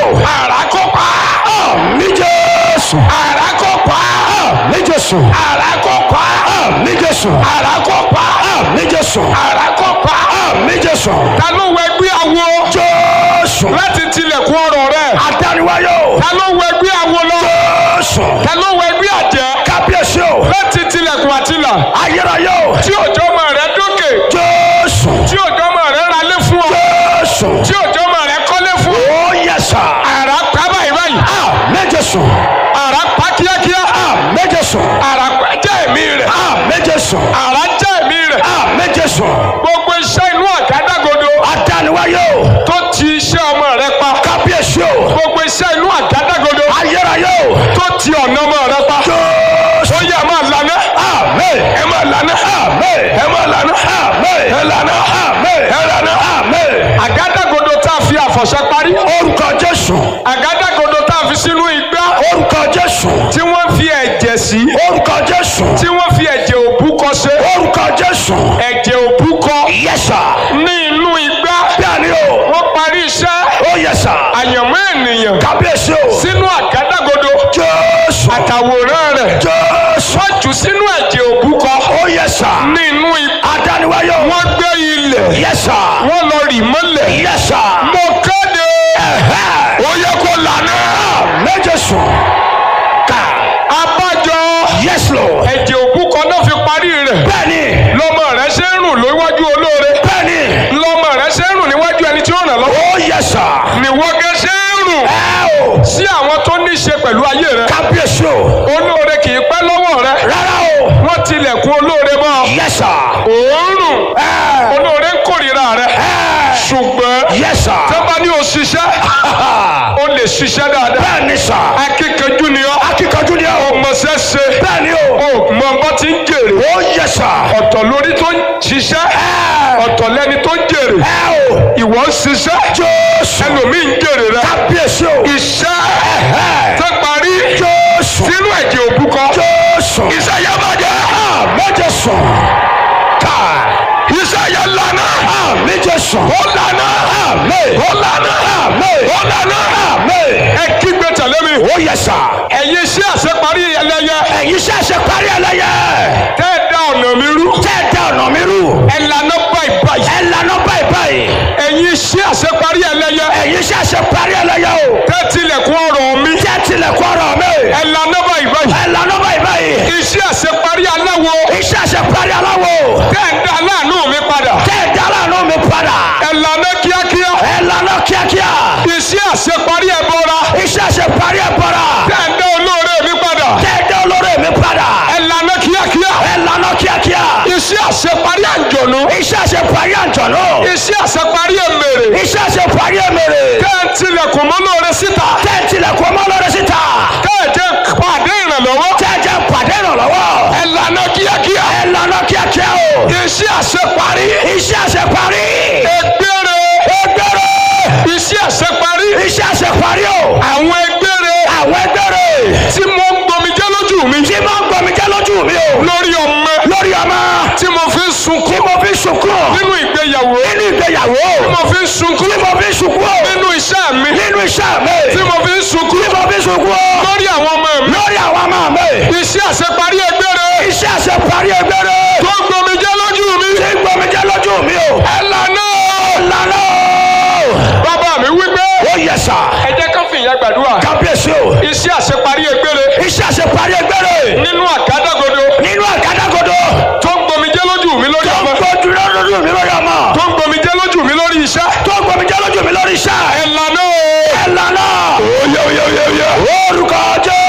àrà kó pa àmì jésù àrà kó pa àmì jésù àrà kó pa àmì jésù àrà kó pa àmì jésù àrà kó pa àmì jésù ta ló wọ ẹgbẹ́ awo jésù láti tilẹ̀kùn ọ̀rọ̀ rẹ̀ adániwáyò ta ló wọ ẹgbẹ́ awo lọ jésù ta ló wọ ẹgbẹ́ àjẹ́ kábíyèsí o láti tilẹ̀kùn àtìlà ayérayé o tí òjò ọmọ rẹ̀ dókè jésù tí òjò ọmọ rẹ̀ ralé fún ọ jésù tí òjò ọmọ rẹ̀ kọ́lé fún ọ ó yẹ sà àrà pa báyìí báyìí àmì jésù àrà pa kíákíá àmì jésù àrà pa jẹ́ ẹ̀mí rẹ̀ àmì jésù àrà jẹ́ ẹ̀mí rẹ̀ àmì jésù gbogbo iṣẹ́ inú àgádágodo adániwáyò tó ti iṣẹ́ ọmọ rẹ̀ pa kábíyèsí o gbogbo iṣẹ́ inú àgádágodo ayérayé o tó ti ọ̀nà ọmọ rẹ̀ pa jésù ó yẹ máa lànà àmì ẹ máa lànà àmì ẹ máa lànà àmì ẹ lànà àmì ẹ lànà àmì àgádágodo tá a fi àfọ̀ṣẹ parí orúkọ jésù àgádágodo tá a fi sínú igbá orúkọ jésù tí wọ́n fi ẹ̀jẹ̀ sí orúkọ jésù tí wọ́n fi ẹ̀jẹ̀ òbúkọ ṣe orúkọ jésù ẹ̀jẹ̀ òbúkọ yẹsà ní inú igbá bẹ́ẹ̀ni o wọ́n parí iṣẹ́ ó yẹsà àyànmọ́ ènìyàn kábíyèsí o sínú àgádágodo jésù àtàwòrán rẹ̀ jésù wọ́n jù sínú ẹ̀jẹ̀ òbúkọ ó yẹsà ní inú igbá adániwáyò wọ́n gbé ilẹ̀ yẹsà wọ́n lọ rì mọ́lẹ̀ yẹsà mo kéde ó yẹ kó lànà méjèèsù ká abájọ yes lord ẹ̀jẹ̀ òbúkọ náà fi parí rẹ̀ bẹ́ẹ̀ni lọ́mọ rẹ̀ ṣe ń rùn lójú olóore bẹ́ẹ̀ni lọ́mọ rẹ̀ ṣe ń rùn níwájú ẹni tí ó ràn lọ́wọ́ ó yẹsà níwọ́gẹ́ ṣe ń rùn ẹ o sí àwọn tó ní í ṣe pẹ̀lú ayé rẹ̀ kábíyèsí o olóore kì í pẹ́ lọ́wọ́ rẹ̀ rárá o wọ́n tilẹ̀kùn olóore mọ́ yẹsà òórùn ẹ olóore ń kórìíra rẹ̀ ẹ ṣùgbọ́n yẹsà tó bá ní o ṣiṣẹ́ o lè ṣiṣẹ́ dáadáa bẹ́ẹ̀ni sà akíkanjú ni ọ́ akíkanjú ni o ọmọọṣẹ́ ṣe bẹ́ẹ̀ni o o mọ bá ti ń jèrè ó yẹsà ọ̀tọ̀ lórí tó ń ṣiṣẹ́ ọ̀tọ̀ lẹ́ni tó ń jèrè ẹ o ìwọ ń ṣiṣẹ́ jésù ẹlòmíì ń jèrè rẹ̀ kábíyèsí o iṣẹ́ ẹ tó parí jésù sínú ẹ̀jẹ̀ òbúkọ jésù iṣẹ́ yẹn máa jẹ́ méjèèsù ká iṣẹ́ yẹn lànà méjèèsù ó lànà àmì ó lànà àmì ó lànà àmì ẹ kígbe tẹ̀lé mi ó yẹsà ẹ̀yin iṣẹ́ àṣeparí ẹlẹ́yẹ ẹ̀yin ṣẹ̀ṣẹ̀ parí ẹlẹ́yẹ tẹ́ ẹ dá ọ̀nà mi rú tẹ́ ẹ dá ọ̀nà mi rú ẹ lànà báyìí báyìí ẹ lànà báyìí báyìí ẹ̀yin iṣẹ́ àṣeparí ẹlẹ́yẹ ẹ̀yin ṣẹ̀ṣẹ̀ parí ẹlẹ́yẹ o tẹ́ tilẹ̀kùn ọ̀rọ̀ mi tẹ́ tilẹ̀kùn ọ̀rọ̀ mi ẹ lànà báyìí báyìí ẹ lànà báyìí báyìí iṣẹ́ àṣeparí aláwo iṣẹ́ ṣẹ̀ parí aláwo tẹ́ ẹ dá aláàánú mi padà tẹ́ ẹ dá láàánú mi padà ẹ lànà kíákíá ẹ lànà kíákíá iṣẹ́ àṣeparí ẹbọra iṣẹ́ ṣẹ̀ parí ẹ bọ̀rà tẹ́ ẹ dá olóore mi padà tẹ́ ẹ dá olórí mi padà ẹ lànà kíákíá ẹ lànà kíákíá iṣẹ́ àṣeparí àjọ̀nú iṣẹ́ ṣẹ̀ parí àjọ̀nù iṣẹ́ àṣeparí èmèrè iṣẹ́ ṣẹ̀ parí ẹ̀mẹ̀rẹ̀ tẹ́ ẹ tilẹ̀kùn mọ́ lóore síta tẹ́ ẹ tilẹ̀kùn ọmọ lórí síta tẹ́ ẹ jẹ́ pàdé ìrànlọ́wọ́ tẹ́ ẹ jẹ́ pàdé ìrànlọ́wọ́ ẹ lànà kíákíá ẹ lànà kíákíá o iṣẹ́ àṣeparí iṣẹ́ ṣẹ̀ parí ẹgbẹ́rẹ́ ẹgbẹ́rẹ́ iṣẹ́ àṣeparí iṣẹ́ ṣẹ̀ parí o àwọn ẹgbẹ́rẹ́ àwọn ẹgbẹ́rẹ́ tí mo ń gbomijẹ́ lójú mi tí máa ń gbọmí jẹ́ lójú mi o lórí ọmọ lórí ọmọ tí mo fi ń tí sunkún mo fi sunkún nínú ìgbéyàwó nínú ìgbéyàwó tí mo fi ń sunkún tí mo fi sunkún nínú iṣẹ́ mi nínú iṣẹ́ mi tí mo fi ń sunkún tí mo fi sunkún lórí àwọn ọmọ mi lórí àwọn ọmọ mi iṣẹ́ àṣeparí ẹgbẹ́rẹ́ iṣẹ́ ṣẹ̀ parí ẹgbẹ́rẹ́ tó ń gbomijẹ́ lójú mi tí ń gbọmí jẹ́ lójú mi o ẹ lànà lànà bàbá mi wípé ó yẹ sà ẹ jẹ́ ká fìyà gbàdúrà kábíyèsí o iṣẹ́ àṣeparí ẹgbẹ́rẹ́ iṣẹ́ ṣẹ̀ parí ẹgbẹ́rẹ́ nínú àgádágodo nínú àgádágodo tó ń gbomijẹ́ lójú mi lórí tó ń ọmọ gbójú lójú mi lórí ọmọ tó ń gbomijẹ́ lójú mi lórí iṣẹ́